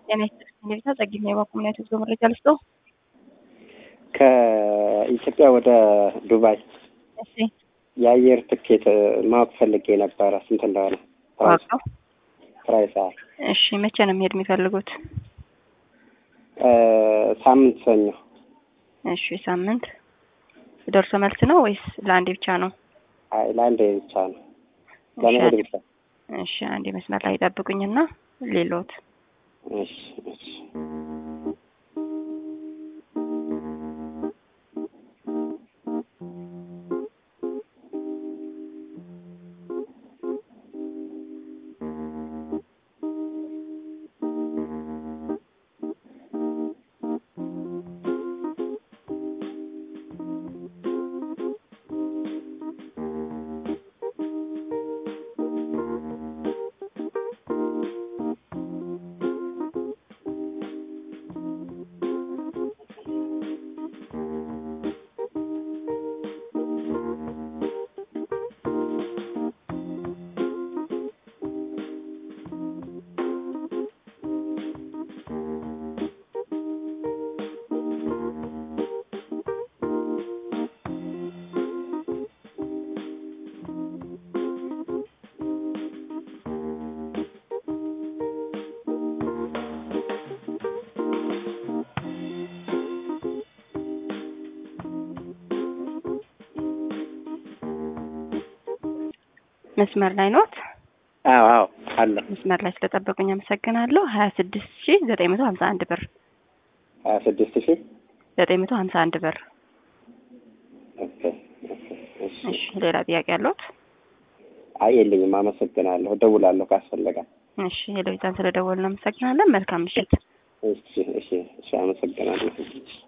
ጤና ይስጥልኝ ሌሊታ ጸግኝ የባኩምና የትጉዞ መረጃ ልስጦ። ከኢትዮጵያ ወደ ዱባይ እሺ የአየር ትኬት ማወቅ ፈልጌ ነበረ ስንት እንደሆነ ፕራይስ ዋጋው ፕራይስ አዎ እሺ መቼ ነው መሄድ የሚፈልጉት? ሳምንት ሰኞ እሺ ሳምንት ደርሶ መልስ ነው ወይስ ለአንዴ ብቻ ነው? አይ ለአንዴ ብቻ ነው እሺ ለመሄድ አንዴ- ብቻ እሺ አንዴ መስመር ላይ ጠብቁኝና ሌሎት እሺ እሺ መስመር ላይ ኖት? አዎ አዎ አለ መስመር ላይ ስለጠበቁኝ አመሰግናለሁ። ሀያ ስድስት ሺ ዘጠኝ መቶ ሀምሳ አንድ ብር ሀያ ስድስት ሺህ ዘጠኝ መቶ ሀምሳ አንድ ብር። ኦኬ ኦኬ እሺ እሺ ሌላ ጥያቄ ያለዎት? አይ የለኝም አመሰግናለሁ እደውላለሁ ካስፈለገ እሺ ሄሎዊታን ስለደወልን አመሰግናለን። መልካም ምሽት። እሺ እሺ እሺ አመሰግናለሁ